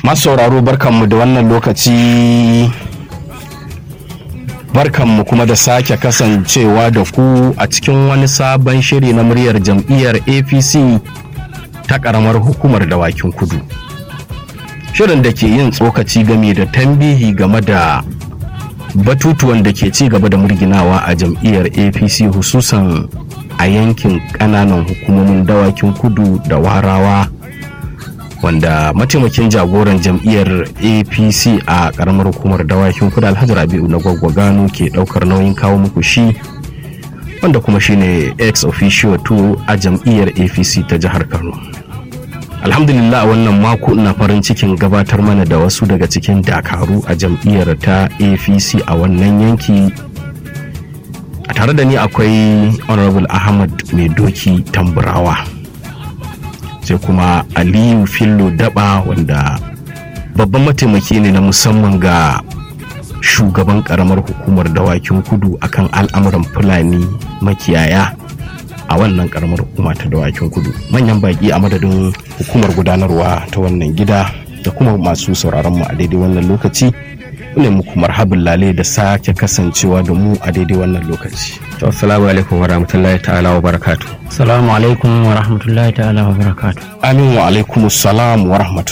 masu sauraro barkanmu da wannan lokaci barkanmu kuma da sake kasancewa da ku a cikin wani sabon shiri na muryar jam'iyyar apc ta karamar hukumar dawakin kudu shirin da ke yin tsokaci game da tambihi game da batutuwan da ke ci gaba da murginawa a jam'iyyar apc hususan a yankin kananan hukumomin dawakin kudu da warawa wanda mataimakin jagoran jam'iyyar apc a karamar hukumar dawakin kudu alhaji rabi'u na gwaggwagano ke daukar nauyin kawo muku shi wanda kuma shine ex officio 2 a jam'iyyar apc ta jihar kano alhamdulillah wannan mako ina farin cikin gabatar mana da wasu daga cikin dakaru a jam'iyyar ta apc a wannan yanki a tare da ni akwai honorable ahmad mai doki tamburawa sai kuma aliyu fillo daba wanda babban mataimaki ne na musamman ga shugaban karamar hukumar dawakin kudu akan al'amuran fulani makiyaya a wannan karamar hukuma ta dawakin kudu manyan baki a madadin hukumar gudanarwa ta wannan gida da kuma masu sauraron mu a daidai wannan lokaci ne muku marhabin lale da sake kasancewa da mu a daidai wannan lokaci assalamu alaikum wa rahmatullahi ta'ala wa barakatu Assalamu alaikum wa rahmatullahi ta'ala wa barakatu. amin wa alaikumus salam wa rahmatullahi